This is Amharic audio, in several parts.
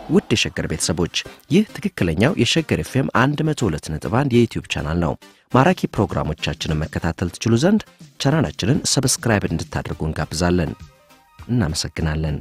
ውድ የሸገር ቤተሰቦች ይህ ትክክለኛው የሸገር ኤፍኤም 102.1 የዩትዩብ ቻናል ነው። ማራኪ ፕሮግራሞቻችንን መከታተል ትችሉ ዘንድ ቻናላችንን ሰብስክራይብ እንድታደርጉ እንጋብዛለን። እናመሰግናለን።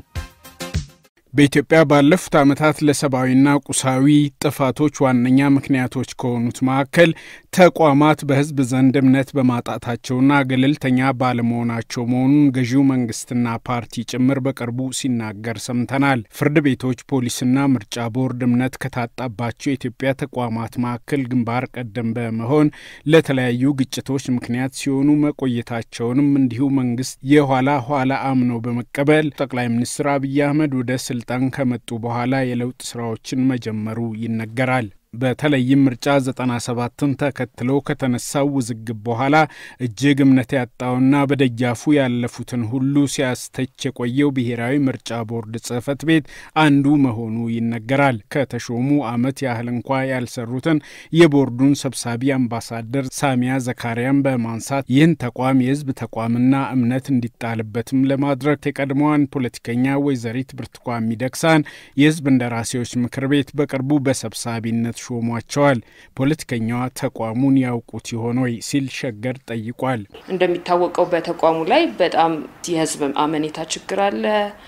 በኢትዮጵያ ባለፉት ዓመታት ለሰብአዊና ቁሳዊ ጥፋቶች ዋነኛ ምክንያቶች ከሆኑት መካከል ተቋማት በሕዝብ ዘንድ እምነት በማጣታቸውና ገለልተኛ ባለመሆናቸው መሆኑን ገዢው መንግስትና ፓርቲ ጭምር በቅርቡ ሲናገር ሰምተናል። ፍርድ ቤቶች፣ ፖሊስና ምርጫ ቦርድ እምነት ከታጣባቸው የኢትዮጵያ ተቋማት መካከል ግንባር ቀደም በመሆን ለተለያዩ ግጭቶች ምክንያት ሲሆኑ መቆየታቸውንም እንዲሁ መንግስት የኋላ ኋላ አምኖ በመቀበል ጠቅላይ ሚኒስትር አብይ አህመድ ወደ ስልጣን ከመጡ በኋላ የለውጥ ስራዎችን መጀመሩ ይነገራል። በተለይም ምርጫ 97ን ተከትሎ ከተነሳው ውዝግብ በኋላ እጅግ እምነት ያጣውና በደጃፉ ያለፉትን ሁሉ ሲያስተች የቆየው ብሔራዊ ምርጫ ቦርድ ጽህፈት ቤት አንዱ መሆኑ ይነገራል። ከተሾሙ ዓመት ያህል እንኳ ያልሰሩትን የቦርዱን ሰብሳቢ አምባሳደር ሳሚያ ዘካሪያን በማንሳት ይህን ተቋም የህዝብ ተቋምና እምነት እንዲጣልበትም ለማድረግ የቀድሞዋን ፖለቲከኛ ወይዘሪት ብርቱካን ሚደቅሳን የህዝብ እንደራሴዎች ምክር ቤት በቅርቡ በሰብሳቢነት ሾሟቸዋል። ፖለቲከኛዋ ተቋሙን ያውቁት ይሆን ወይ ሲል ሸገር ጠይቋል። እንደሚታወቀው በተቋሙ ላይ በጣም የህዝብ አመኔታ ችግር አለ፣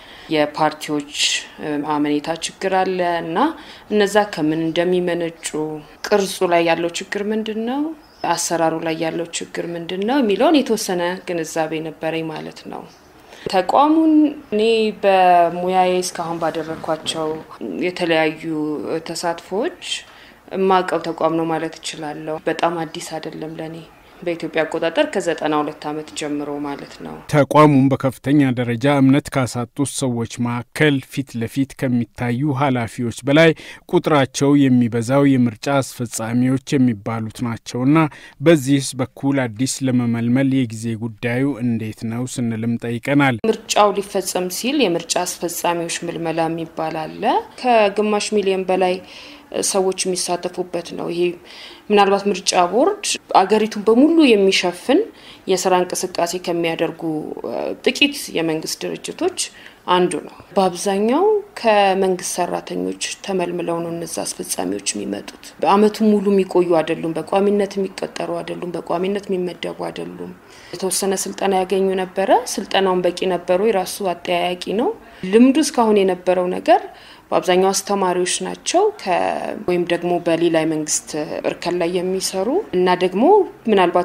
የፓርቲዎች አመኔታ ችግር አለ እና እነዛ ከምን እንደሚመነጩ ቅርጹ ላይ ያለው ችግር ምንድን ነው፣ አሰራሩ ላይ ያለው ችግር ምንድን ነው የሚለውን የተወሰነ ግንዛቤ ነበረኝ ማለት ነው። ተቋሙን እኔ በሙያዬ እስካሁን ባደረግኳቸው የተለያዩ ተሳትፎዎች የማውቀው ተቋም ነው ማለት እችላለሁ። በጣም አዲስ አይደለም ለእኔ በኢትዮጵያ አቆጣጠር ከዘጠና ሁለት ዓመት ጀምሮ ማለት ነው። ተቋሙን በከፍተኛ ደረጃ እምነት ካሳጡት ሰዎች መካከል ፊት ለፊት ከሚታዩ ኃላፊዎች በላይ ቁጥራቸው የሚበዛው የምርጫ አስፈጻሚዎች የሚባሉት ናቸውና በዚህስ በኩል አዲስ ለመመልመል የጊዜ ጉዳዩ እንዴት ነው ስንልም ጠይቀናል። ምርጫው ሊፈጸም ሲል የምርጫ አስፈጻሚዎች ምልመላ የሚባል አለ። ከግማሽ ሚሊዮን በላይ ሰዎች የሚሳተፉበት ነው። ይሄ ምናልባት ምርጫ ቦርድ አገሪቱን በሙሉ የሚሸፍን የስራ እንቅስቃሴ ከሚያደርጉ ጥቂት የመንግስት ድርጅቶች አንዱ ነው። በአብዛኛው ከመንግስት ሰራተኞች ተመልምለው ነው እነዛ አስፈጻሚዎች የሚመጡት። በአመቱ ሙሉ የሚቆዩ አይደሉም። በቋሚነት የሚቀጠሩ አይደሉም። በቋሚነት የሚመደቡ አይደሉም። የተወሰነ ስልጠና ያገኙ ነበረ። ስልጠናውን በቂ ነበሩ? የራሱ አጠያያቂ ነው። ልምዱ እስካሁን የነበረው ነገር በአብዛኛው አስተማሪዎች ናቸው ወይም ደግሞ በሌላ የመንግስት እርከን ላይ የሚሰሩ እና ደግሞ ምናልባት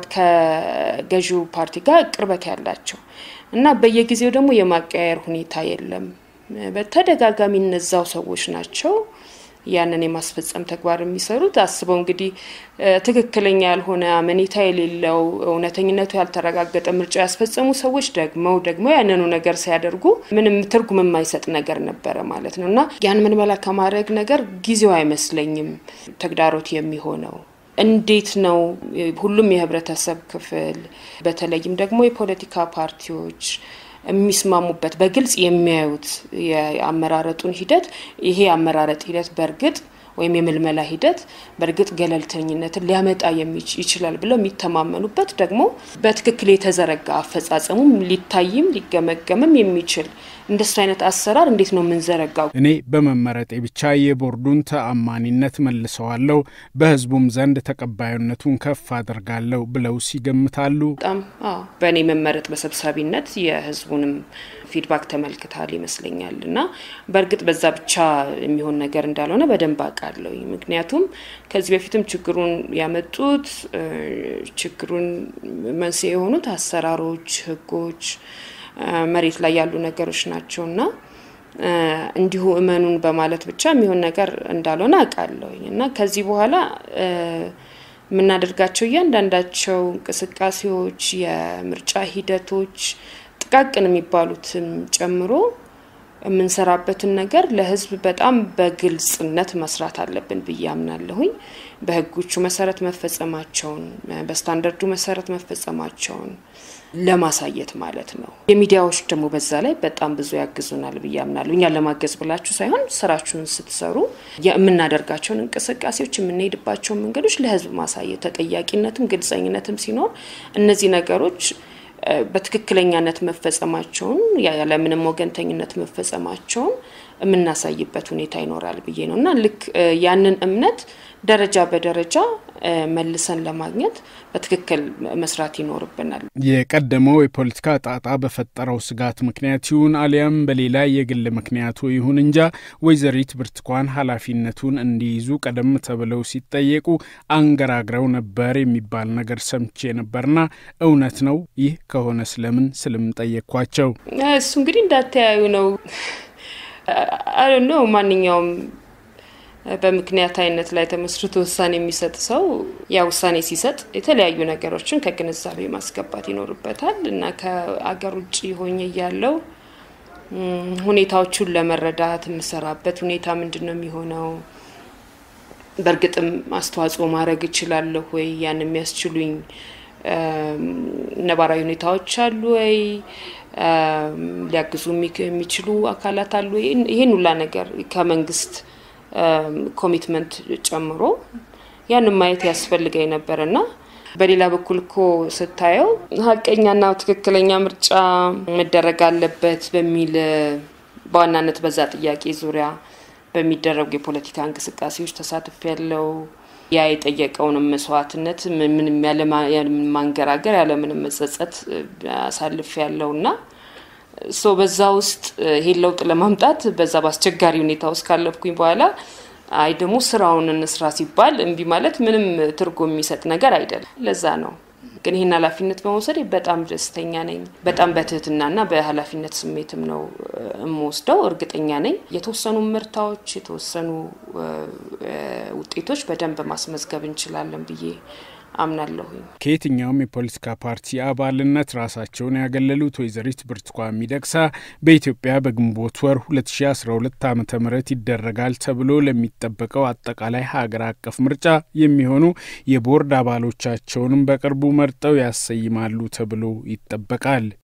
ከገዢው ፓርቲ ጋር ቅርበት ያላቸው እና በየጊዜው ደግሞ የማቀያየር ሁኔታ የለም። በተደጋጋሚ እነዛው ሰዎች ናቸው ያንን የማስፈጸም ተግባር የሚሰሩት አስበው እንግዲህ ትክክለኛ ያልሆነ አመኔታ የሌለው እውነተኝነቱ ያልተረጋገጠ ምርጫ ያስፈጸሙ ሰዎች ደግመው ደግሞ ያንኑ ነገር ሲያደርጉ ምንም ትርጉም የማይሰጥ ነገር ነበረ ማለት ነው እና ያን ምልመላ ከማድረግ ነገር ጊዜው አይመስለኝም ተግዳሮት የሚሆነው እንዴት ነው ሁሉም የህብረተሰብ ክፍል በተለይም ደግሞ የፖለቲካ ፓርቲዎች የሚስማሙበት በግልጽ የሚያዩት የአመራረጡን ሂደት ይሄ የአመራረጥ ሂደት በእርግጥ ወይም የምልመላ ሂደት በእርግጥ ገለልተኝነትን ሊያመጣ ይችላል ብለው የሚተማመኑበት ደግሞ በትክክል የተዘረጋ አፈጻጸሙም ሊታይም ሊገመገምም የሚችል እንደሱ አይነት አሰራር እንዴት ነው የምንዘረጋው? እኔ በመመረጤ ብቻ የቦርዱን ተአማኒነት መልሰዋለሁ፣ በህዝቡም ዘንድ ተቀባይነቱን ከፍ አድርጋለሁ ብለው ሲገምታሉ። በጣም አዎ፣ በእኔ መመረጥ በሰብሳቢነት የህዝቡንም ፊድባክ ተመልክታል ይመስለኛል እና በእርግጥ በዛ ብቻ የሚሆን ነገር እንዳልሆነ በደንብ አውቃለሁ። ምክንያቱም ከዚህ በፊትም ችግሩን ያመጡት ችግሩን መንስኤ የሆኑት አሰራሮች፣ ህጎች መሬት ላይ ያሉ ነገሮች ናቸው እና እንዲሁ እመኑን በማለት ብቻ የሚሆን ነገር እንዳልሆነ አውቃለሁኝ እና ከዚህ በኋላ የምናደርጋቸው እያንዳንዳቸው እንቅስቃሴዎች፣ የምርጫ ሂደቶች ጥቃቅን የሚባሉትም ጨምሮ የምንሰራበትን ነገር ለህዝብ በጣም በግልጽነት መስራት አለብን ብዬ አምናለሁኝ። በህጎቹ መሰረት መፈጸማቸውን፣ በስታንዳርዱ መሰረት መፈጸማቸውን ለማሳየት ማለት ነው። የሚዲያዎች ደግሞ በዛ ላይ በጣም ብዙ ያግዙናል ብዬ አምናለሁ። እኛን ለማገዝ ብላችሁ ሳይሆን ስራችሁን ስትሰሩ የምናደርጋቸውን እንቅስቃሴዎች የምንሄድባቸውን መንገዶች ለህዝብ ማሳየት ተጠያቂነትም ግልጸኝነትም ሲኖር እነዚህ ነገሮች በትክክለኛነት መፈጸማቸውን ያለምንም ወገንተኝነት መፈጸማቸውን የምናሳይበት ሁኔታ ይኖራል ብዬ ነው እና ልክ ያንን እምነት ደረጃ በደረጃ መልሰን ለማግኘት በትክክል መስራት ይኖርብናል። የቀደመው የፖለቲካ ጣጣ በፈጠረው ስጋት ምክንያት ይሁን አሊያም በሌላ የግል ምክንያቱ ይሁን እንጃ ወይዘሪት ብርቱካን ኃላፊነቱን እንዲይዙ ቀደም ተብለው ሲጠየቁ አንገራግረው ነበር የሚባል ነገር ሰምቼ ነበርና እውነት ነው? ይህ ከሆነ ስለምን ስልም ጠየቅኳቸው። እሱ እንግዲህ እንዳተያዩ ነው ነው ማንኛውም በምክንያት አይነት ላይ ተመስርቶ ውሳኔ የሚሰጥ ሰው ያ ውሳኔ ሲሰጥ የተለያዩ ነገሮችን ከግንዛቤ ማስገባት ይኖርበታል እና ከአገር ውጭ ሆኜ እያለው ሁኔታዎቹን ለመረዳት የምሰራበት ሁኔታ ምንድን ነው የሚሆነው? በእርግጥም አስተዋጽኦ ማድረግ እችላለሁ ወይ? ያን የሚያስችሉኝ ነባራዊ ሁኔታዎች አሉ ወይ? ሊያግዙ የሚችሉ አካላት አሉ ወይ? ይህን ሁላ ነገር ከመንግስት ኮሚትመንት ጨምሮ ያንን ማየት ያስፈልገኝ ነበር እና በሌላ በኩል እኮ ስታየው ሀቀኛና ትክክለኛ ምርጫ መደረግ አለበት በሚል በዋናነት በዛ ጥያቄ ዙሪያ በሚደረጉ የፖለቲካ እንቅስቃሴዎች ተሳትፍ ያለው ያ የጠየቀውንም መስዋዕትነት ምንም ያለማንገራገር ያለምንም መጸጸት አሳልፍ ያለው እና ሶ በዛ ውስጥ ይሄን ለውጥ ለማምጣት በዛ በአስቸጋሪ ሁኔታ ውስጥ ካለፍኩኝ በኋላ አይ ደግሞ ስራውን እንስራ ሲባል እምቢ ማለት ምንም ትርጉም የሚሰጥ ነገር አይደለም። ለዛ ነው ግን ይህን ኃላፊነት በመውሰድ በጣም ደስተኛ ነኝ። በጣም በትህትናና በኃላፊነት ስሜትም ነው የምወስደው። እርግጠኛ ነኝ የተወሰኑ ምርታዎች፣ የተወሰኑ ውጤቶች በደንብ ማስመዝገብ እንችላለን ብዬ አምናለሁኝ። ከየትኛውም የፖለቲካ ፓርቲ አባልነት ራሳቸውን ያገለሉት ወይዘሪት ብርቱካን ሚደቅሳ በኢትዮጵያ በግንቦት ወር 2012 ዓ ም ይደረጋል ተብሎ ለሚጠበቀው አጠቃላይ ሀገር አቀፍ ምርጫ የሚሆኑ የቦርድ አባሎቻቸውንም በቅርቡ መርጠው ያሰይማሉ ተብሎ ይጠበቃል።